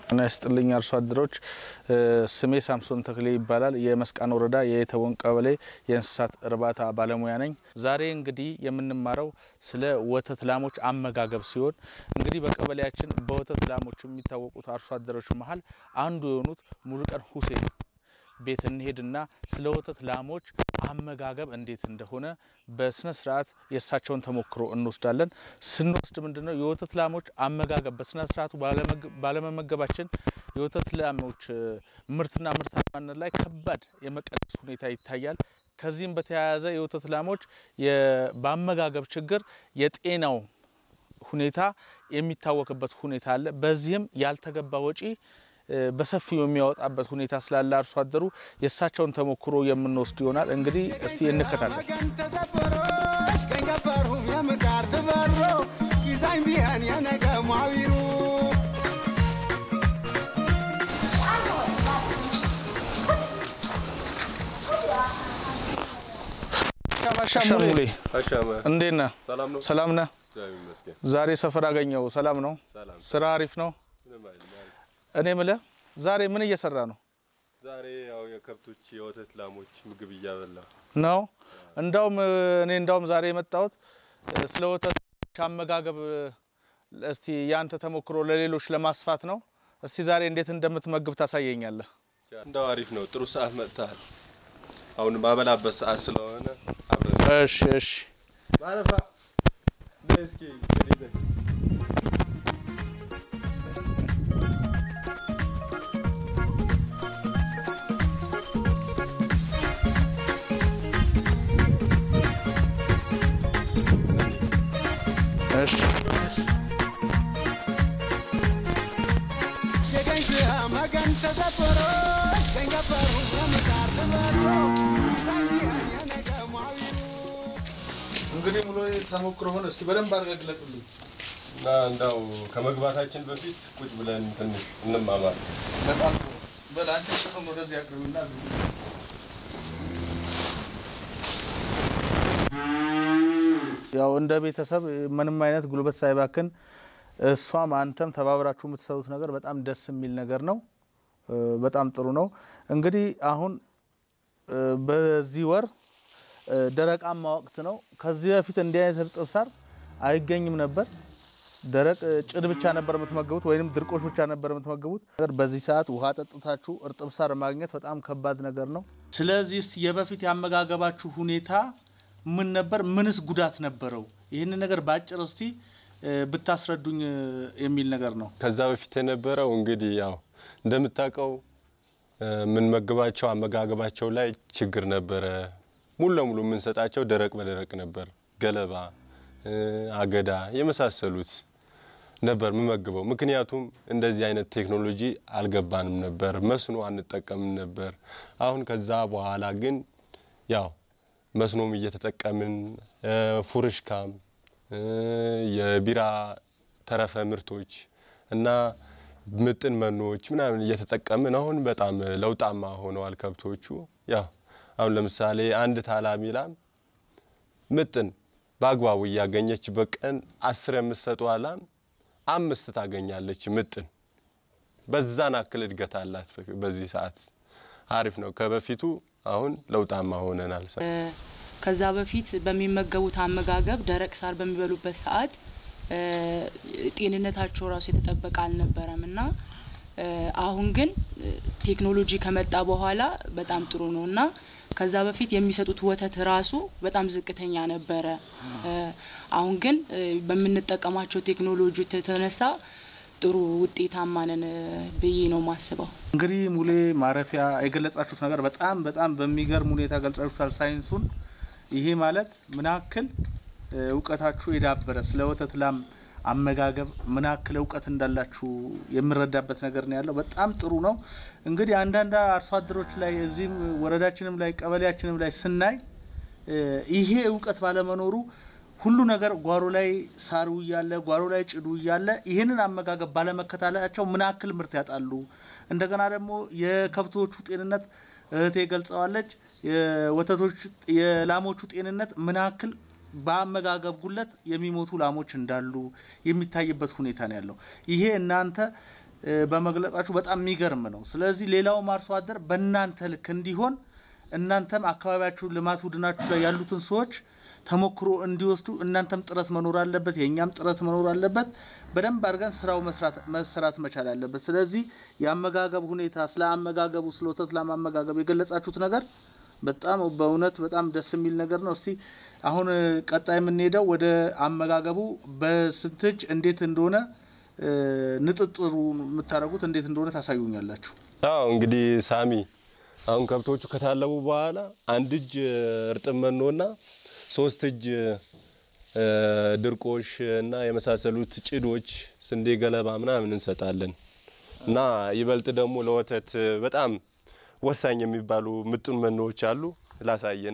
እና ይስጥልኝ አርሶ አደሮች፣ ስሜ ሳምሶን ተክሌ ይባላል። የመስቃን ወረዳ የየተቦን ቀበሌ የእንስሳት እርባታ ባለሙያ ነኝ። ዛሬ እንግዲህ የምንማረው ስለ ወተት ላሞች አመጋገብ ሲሆን እንግዲህ በቀበሌያችን በወተት ላሞች የሚታወቁት አርሶ አደሮች መሀል አንዱ የሆኑት ሙሉቀን ሁሴን ቤት እንሄድና ስለ ወተት ላሞች አመጋገብ እንዴት እንደሆነ በስነ ስርዓት የእሳቸውን ተሞክሮ እንወስዳለን። ስንወስድ ምንድን ነው የወተት ላሞች አመጋገብ በስነ ስርዓቱ ባለመመገባችን የወተት ላሞች ምርትና ምርታማነት ላይ ከባድ የመቀነስ ሁኔታ ይታያል። ከዚህም በተያያዘ የወተት ላሞች በአመጋገብ ችግር የጤናው ሁኔታ የሚታወቅበት ሁኔታ አለ። በዚህም ያልተገባ ወጪ በሰፊው የሚያወጣበት ሁኔታ ስላለ አርሶ አደሩ የእሳቸውን ተሞክሮ የምንወስድ ይሆናል። እንግዲህ እስቲ እንከታተል። ሙሌ እንዴት ነህ? ሰላም ነህ? ዛሬ ሰፈር አገኘው። ሰላም ነው? ስራ አሪፍ ነው? እኔ ምለ ዛሬ ምን እየሰራ ነው? ዛሬ ያው የከብቶች የወተት ላሞች ምግብ እያበላ ነው። እንዳውም እኔ እንዳውም ዛሬ የመጣሁት ስለ ወተት አመጋገብ እስቲ ያንተ ተሞክሮ ለሌሎች ለማስፋት ነው። እስቲ ዛሬ እንዴት እንደምትመግብ ታሳየኛለህ? እንደው አሪፍ ነው። ጥሩ ሰዓት መጥተሃል። አሁን ማበላበት ሰዓት ስለሆነ አብረን እሺ፣ እሺ። ማረፋ እስኪ እሺ እንግዲህ ሙሉ ተሞክሮህን እስቲ በደንብ አድርገህ ግለጽልኝ። እና እንደው ከመግባታችን በፊት ቁጭ ብለን ትንሽ እንማማር። በጣም ጥሩ። በል አንተ ጥሩን ወደዚህ አቅርብና ዝም ብለህ ያው እንደ ቤተሰብ ምንም አይነት ጉልበት ሳይባክን እሷም አንተም ተባብራችሁ የምትሰሩት ነገር በጣም ደስ የሚል ነገር ነው። በጣም ጥሩ ነው። እንግዲህ አሁን በዚህ ወር ደረቃማ ወቅት ነው። ከዚህ በፊት እንዲህ አይነት እርጥብ ሳር አይገኝም ነበር። ደረቅ ጭድ ብቻ ነበር የምትመገቡት፣ ወይም ድርቆሽ ብቻ ነበር የምትመገቡት። በዚህ ሰዓት ውሃ ጠጥታችሁ እርጥብ ሳር ማግኘት በጣም ከባድ ነገር ነው። ስለዚህ እስቲ የበፊት ያመጋገባችሁ ሁኔታ ምን ነበር? ምንስ ጉዳት ነበረው? ይህንን ነገር በአጭር እስቲ ብታስረዱኝ የሚል ነገር ነው። ከዛ በፊት የነበረው እንግዲህ ያው እንደምታውቀው የምንመግባቸው አመጋገባቸው ላይ ችግር ነበረ። ሙሉ ለሙሉ የምንሰጣቸው ደረቅ በደረቅ ነበር። ገለባ፣ አገዳ የመሳሰሉት ነበር የምመግበው። ምክንያቱም እንደዚህ አይነት ቴክኖሎጂ አልገባንም ነበር፣ መስኖ አንጠቀምም ነበር። አሁን ከዛ በኋላ ግን ያው መስኖም እየተጠቀምን ፉርሽካም፣ የቢራ ተረፈ ምርቶች እና ምጥን መኖዎች ምናምን እየተጠቀምን አሁን በጣም ለውጣማ ሆነዋል ከብቶቹ። ያው አሁን ለምሳሌ አንድ ታላሚ ላም ምጥን በአግባቡ እያገኘች በቀን አስር የምትሰጠው ላም አምስት ታገኛለች ምጥን። በዛን አክል እድገት አላት። በዚህ ሰዓት አሪፍ ነው። ከበፊቱ አሁን ለውጣማ ሆነናል። ከዛ በፊት በሚመገቡት አመጋገብ ደረቅ ሳር በሚበሉበት ሰዓት ጤንነታቸው ራሱ የተጠበቀ አልነበረም እና አሁን ግን ቴክኖሎጂ ከመጣ በኋላ በጣም ጥሩ ነው እና ከዛ በፊት የሚሰጡት ወተት ራሱ በጣም ዝቅተኛ ነበረ። አሁን ግን በምንጠቀማቸው ቴክኖሎጂ የተነሳ ጥሩ ውጤታማ ነን ብዬ ነው ማስበው። እንግዲህ ሙሌ ማረፊያ የገለጻችሁት ነገር በጣም በጣም በሚገርም ሁኔታ ገልጻችሁታል ሳይንሱን። ይሄ ማለት ምን ያክል እውቀታችሁ የዳበረ ስለ ወተት ላም አመጋገብ ምን ያክል እውቀት እንዳላችሁ የምረዳበት ነገር ነው ያለው። በጣም ጥሩ ነው። እንግዲህ አንዳንድ አርሶ አደሮች ላይ እዚህም ወረዳችንም ላይ ቀበሌያችንም ላይ ስናይ ይሄ እውቀት ባለመኖሩ ሁሉ ነገር ጓሮ ላይ ሳሩ እያለ ጓሮ ላይ ጭዱ እያለ ይህንን አመጋገብ ባለመከታተላቸው ምን ያክል ምርት ያጣሉ። እንደገና ደግሞ የከብቶቹ ጤንነት እህቴ ገልጸዋለች። የወተቶች የላሞቹ ጤንነት ምን ያክል በአመጋገብ ጉለት የሚሞቱ ላሞች እንዳሉ የሚታይበት ሁኔታ ነው ያለው። ይሄ እናንተ እ፣ በመግለጻችሁ በጣም የሚገርም ነው። ስለዚህ ሌላውም አርሶ አደር በእናንተ ልክ እንዲሆን እናንተም አካባቢያችሁ ልማት ቡድናችሁ ላይ ያሉትን ሰዎች ተሞክሮ እንዲወስዱ እናንተም ጥረት መኖር አለበት፣ የእኛም ጥረት መኖር አለበት። በደንብ አድርገን ስራው መስራት መሰራት መቻል አለበት። ስለዚህ የአመጋገብ ሁኔታ ስለ አመጋገቡ ስለ ወተት ላም አመጋገብ የገለጻችሁት ነገር በጣም በእውነት በጣም ደስ የሚል ነገር ነው። እስቲ አሁን እ፣ ቀጣይ የምንሄደው ወደ አመጋገቡ በስንት እጅ እንዴት እንደሆነ እ፣ ንጥጥሩ የምታደርጉት እንዴት እንደሆነ ታሳዩኛላችሁ። አዎ እንግዲህ ሳሚ አሁን ከብቶቹ ከታለቡ በኋላ አንድ እጅ እርጥብ መኖና ሶስት እጅ እ፣ ድርቆሽ እና የመሳሰሉት ጭዶች፣ ስንዴ፣ ገለባ ምናምን እንሰጣለን እና ይበልጥ ደግሞ ለወተት በጣም ወሳኝ የሚባሉ ምጡን መኖዎች አሉ። ላሳየና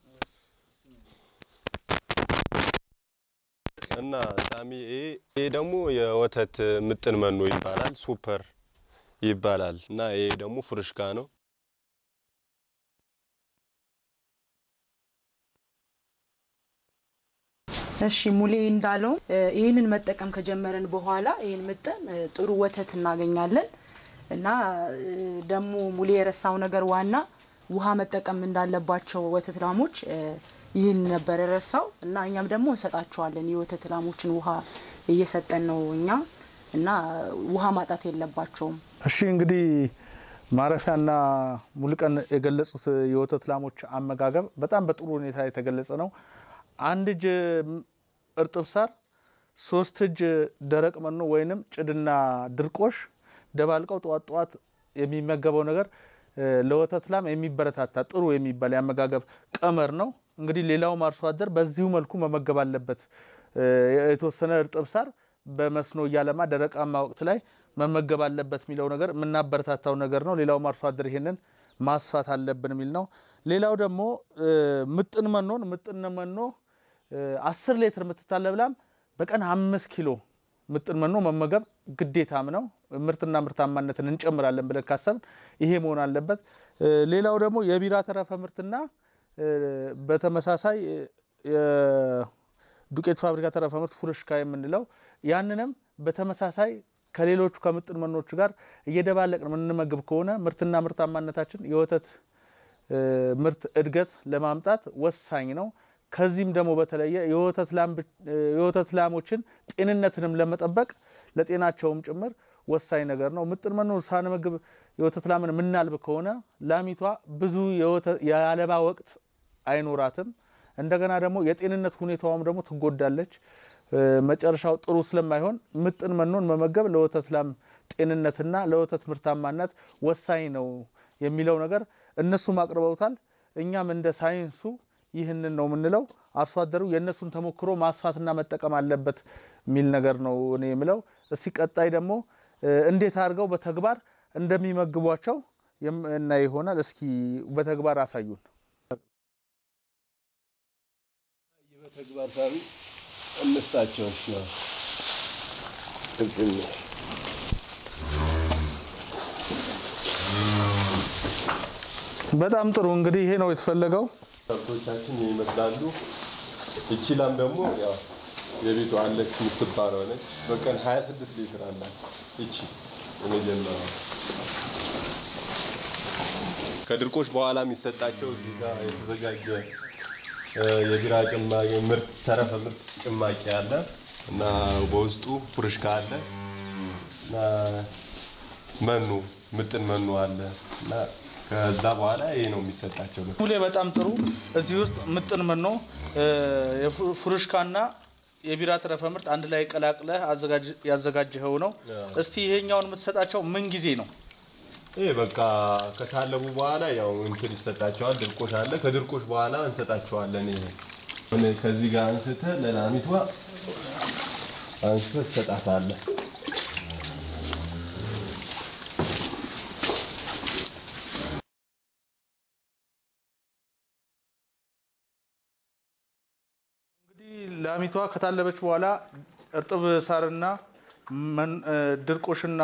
እና ሳሚ ይሄ ይሄ ደግሞ የወተት ምጥን መኖ ይባላል። ሱፐር ይባላል እና ይሄ ደግሞ ፍርሽካ ነው። እሺ ሙሌ እንዳለው እ፣ ይህንን መጠቀም ከጀመረን በኋላ ይህን ምጥን እ፣ ጥሩ ወተት እናገኛለን እና እ፣ ደግሞ ሙሌ የረሳው ነገር ዋና ውሃ መጠቀም እንዳለባቸው ወተት ላሞች እ፣ ይህን ነበር የረሳው እና እኛም ደግሞ እንሰጣቸዋለን የወተት ላሞችን ውሃ እየሰጠን ነው እኛ እና ውሃ ማጣት የለባቸውም። እሺ እንግዲህ ማረፊያና ሙሉቀን የገለጹት የወተት ላሞች አመጋገብ በጣም በጥሩ ሁኔታ የተገለጸ ነው። አንድ እጅ እርጥብ ሳር፣ ሶስት እጅ ደረቅ መኖ ወይንም ጭድና ድርቆሽ ደባልቀው ጠዋት ጠዋት የሚመገበው ነገር እ፣ ለወተት ላም የሚበረታታ ጥሩ የሚባል የአመጋገብ ቀመር ነው። እንግዲህ ሌላውም አርሶ አደር በዚሁ መልኩ መመገብ አለበት። እ፣ የተወሰነ እርጥብ ሳር በመስኖ እያለማ ደረቃማ ወቅት ላይ መመገብ አለበት የሚለው ነገር የምናበረታታው ነገር ነው። ሌላውም አርሶ አደር ይሄንን ማስፋት አለብን የሚል ነው። ሌላው ደግሞ እ፣ ምጥን መኖን ምጥን መኖ እ፣ አስር ሌትር የምትታለብ ላም በቀን አምስት ኪሎ ምጥን መኖ መመገብ ግዴታም ነው። ምርትና ምርታማነትን እንጨምራለን ብለን ካሰብን ይሄ መሆን አለበት። እ፣ ሌላው ደግሞ የቢራ ተረፈ ምርትና እ፣ በተመሳሳይ እ፣ የዱቄት ፋብሪካ ተረፈ ምርት ፉርሽካ የምንለው ያንንም በተመሳሳይ ከሌሎቹ ከምጥን መኖች ጋር እየደባለቅን የምንመግብ ከሆነ ምርትና ምርታማነታችን የወተት እ፣ ምርት እድገት ለማምጣት ወሳኝ ነው። ከዚህም ደግሞ በተለየ የወተት ላም ብ- እ፣ የወተት ላሞችን ጤንነትንም ለመጠበቅ ለጤናቸውም ጭምር ወሳኝ ነገር ነው። ምጥን መኖ ሳንመግብ የወተት ላምን የምናልብ ከሆነ ላሚቷ ብዙ የወተ- የአለባ ወቅት አይኖራትም። እንደገና ደግሞ የጤንነት ሁኔታዋም ደግሞ ትጎዳለች። እ፣ መጨረሻው ጥሩ ስለማይሆን ምጥን መኖን መመገብ ለወተት ላም ጤንነትና ለወተት ምርታማነት ወሳኝ ነው የሚለው ነገር እነሱም አቅርበውታል። እኛም እንደ ሳይንሱ ይህንን ነው የምንለው። አርሶ አደሩ የእነሱን ተሞክሮ ማስፋትና መጠቀም አለበት የሚል ነገር ነው እኔ የምለው። እስቲ ቀጣይ ደግሞ እ፣ እንዴት አድርገው በተግባር እንደሚመግቧቸው የምናይ ይሆናል። እስኪ በተግባር አሳዩን። በተግባር ሳቢ እንስጣቸው ነው በጣም ጥሩ እንግዲህ ይሄ ነው የተፈለገው። ከብቶቻችን ይመስላሉ። እቺ ላም ደግሞ ያው የቤቱ አለች የምትባለው ነች። በቀን 26 ሊትር አላት። እቺ የመጀመሪያ ከድርቆሽ በኋላ የሚሰጣቸው እዚህ ጋር የተዘጋጀ እ፣ የቢራ ጭማቂ ምርት ተረፈ ምርት ጭማቂ አለ እና በውስጡ ፍርሽካ አለ እና መኖ ምጥን መኖ አለ እና ከዛ በኋላ ይሄ ነው የሚሰጣቸው። ሙሌ በጣም ጥሩ። እዚህ ውስጥ ምጥን መኖ እ፣ የፉ- ፉርሽካና የቢራ ተረፈ ምርት አንድ ላይ ቀላቅለህ አዘጋጅ- ያዘጋጀኸው ነው። እስቲ ይሄኛውን የምትሰጣቸው ምን ጊዜ ነው? ይሄ በቃ ከታለቡ በኋላ ያው እንትን ይሰጣቸዋል። ድርቆሽ አለ። ከድርቆሽ በኋላ እንሰጣቸዋለን። ይሄ አሁን ከዚህ ጋር አንስተህ ለላሚቷ አንስተህ ትሰጣታለህ። እንግዲህ ላሚቷ ከታለበች በኋላ እርጥብ ሳርና መን- እ፣ ድርቆሽና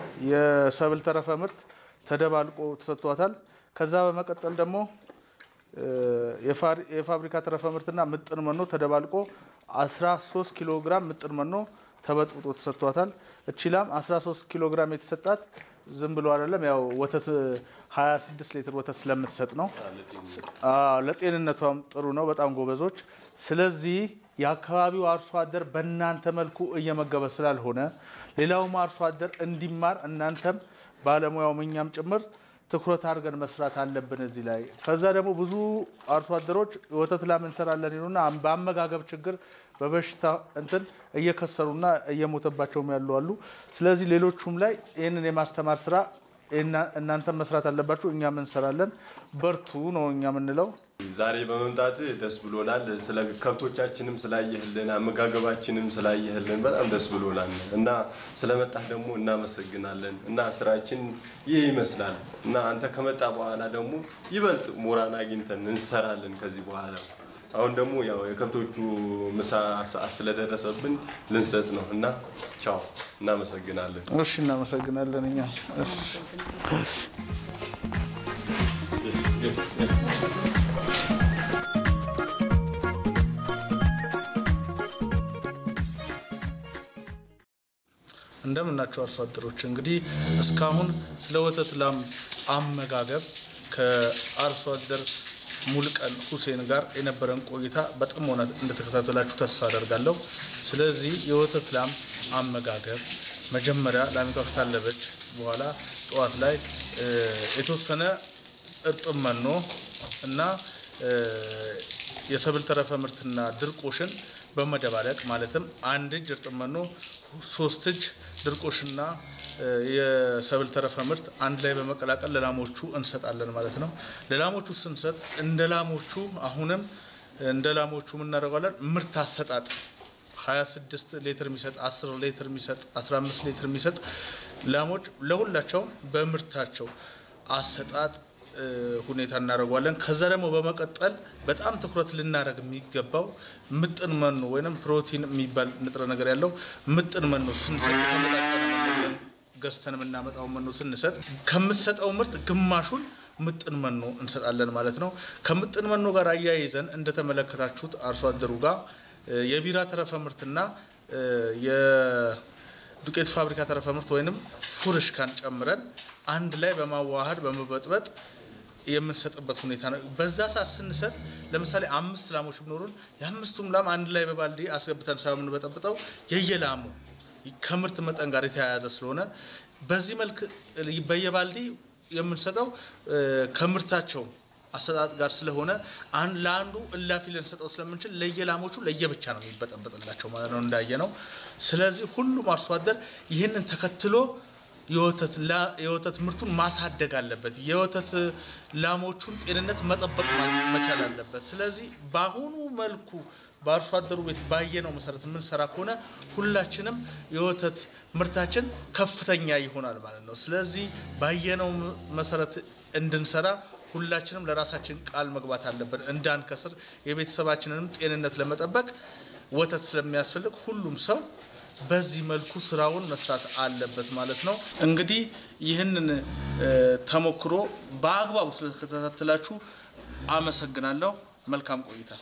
የሰብል ተረፈ ምርት ተደባልቆ ተሰጥቷታል። ከዛ በመቀጠል ደግሞ የፋብሪካ ተረፈ ምርትና ምጥን መኖ ተደባልቆ 13 ኪሎ ግራም ምጥን መኖ ተበጥብጦ ተሰጥቷታል። እቺ ላም 13 ኪሎ ግራም የተሰጣት ዝም ብሎ አይደለም፣ ያው ወተት 26 ሊትር ወተት ስለምትሰጥ ነው። ለጤንነቷም ጥሩ ነው። በጣም ጎበዞች። ስለዚህ የአካባቢው አርሶ አደር በእናንተ መልኩ እየመገበ ስላልሆነ ሌላውም አርሶ አደር እንዲማር እናንተም ባለሙያውም እኛም ጭምር ትኩረት አድርገን መስራት አለብን እዚህ ላይ። ከዛ ደግሞ ብዙ አርሶ አደሮች ወተት ላም እንሰራለን ይሉና በአመጋገብ ችግር በበሽታ እንትን እየከሰሩና እየሞተባቸውም ያሉ አሉ። ስለዚህ ሌሎቹም ላይ ይህንን የማስተማር ስራ እናንተም መስራት አለባችሁ፣ እኛም እንሰራለን። በርቱ ነው እኛ የምንለው። ዛሬ በመምጣት ደስ ብሎናል። ስለ ከብቶቻችንም ስላየህልን አመጋገባችንም ስላየህልን በጣም ደስ ብሎናል እና ስለመጣህ ደግሞ እናመሰግናለን እና ስራችን ይህ ይመስላል እና አንተ ከመጣ በኋላ ደግሞ ይበልጥ ሞራን አግኝተን እንሰራለን ከዚህ በኋላ አሁን ደግሞ ያው የከብቶቹ ምሳ ሰዓት ስለደረሰብን ልንሰጥ ነው እና ቻው፣ እናመሰግናለን። እሺ፣ እናመሰግናለን እኛ እንደምናቸው አርሶ አደሮች እንግዲህ እስካሁን ስለ ወተት ላም አመጋገብ ከአርሶ አደር ሙልቀን ሁሴን ጋር የነበረን ቆይታ በጥሞና እንደተከታተላችሁ ተስፋ አደርጋለሁ። ስለዚህ የወተት ላም አመጋገብ መጀመሪያ ላሚቷ ከታለበች በኋላ ጠዋት ላይ የተወሰነ እርጥብ መኖ እና የሰብል ተረፈ ምርትና ድርቆሽን በመደባለቅ ማለትም አንድ እጅ እርጥብ መኖ፣ ሶስት እጅ ድርቆሽና የሰብል ተረፈ ምርት አንድ ላይ በመቀላቀል ለላሞቹ እንሰጣለን ማለት ነው። ለላሞቹ ስንሰጥ እንደ ላሞቹ አሁንም እንደ ላሞቹ የምናደርገዋለን ምርት አሰጣጥ 26 ሊትር የሚሰጥ 10 ሊትር የሚሰጥ 15 ሊትር የሚሰጥ ላሞች ለሁላቸውም በምርታቸው አሰጣጥ ሁኔታ እናደርገዋለን። ከዛ ደግሞ በመቀጠል በጣም ትኩረት ልናደርግ የሚገባው ምጥን መኖ ወይም ፕሮቲን የሚባል ንጥረ ነገር ያለው ምጥን መኖ ስንሰጥ የተመጣጠነ መኖ ገዝተን የምናመጣው መኖ ስንሰጥ ከምትሰጠው ምርት ግማሹን ምጥን መኖ እንሰጣለን ማለት ነው። ከምጥን መኖ ጋር አያይዘን እንደተመለከታችሁት አርሶ አደሩ ጋር የቢራ ተረፈ ምርትና የዱቄት ፋብሪካ ተረፈ ምርት ወይንም ፉርሽካን ጨምረን አንድ ላይ በማዋሃድ በመበጥበጥ የምንሰጥበት ሁኔታ ነው። በዛ ሰዓት ስንሰጥ ለምሳሌ አምስት ላሞች ቢኖሩን የአምስቱም ላም አንድ ላይ በባልዲ አስገብተን ሳይሆን የምንበጠብጠው የየላሙ ከምርት መጠን ጋር የተያያዘ ስለሆነ በዚህ መልክ በየባልዲ የምንሰጠው ከምርታቸው አሰጣጥ ጋር ስለሆነ ለአንዱ እላፊ ልንሰጠው ስለምንችል ለየላሞቹ ለየብቻ ነው የሚበጠበጥላቸው ማለት ነው እንዳየ ነው። ስለዚህ ሁሉም አርሶ አደር ይህንን ተከትሎ የወተት ምርቱን ማሳደግ አለበት። የወተት ላሞቹን ጤንነት መጠበቅ መቻል አለበት። ስለዚህ በአሁኑ መልኩ በአርሶ አደሩ ቤት ባየነው መሰረት የምንሰራ ከሆነ ሁላችንም የወተት ምርታችን ከፍተኛ ይሆናል ማለት ነው። ስለዚህ ባየነው መሰረት እንድንሰራ ሁላችንም ለራሳችን ቃል መግባት አለብን። እንዳንከስር የቤተሰባችንንም ጤንነት ለመጠበቅ ወተት ስለሚያስፈልግ ሁሉም ሰው በዚህ መልኩ ስራውን መስራት አለበት ማለት ነው። እንግዲህ ይህንን ተሞክሮ በአግባቡ ስለተከታተላችሁ አመሰግናለሁ። መልካም ቆይታ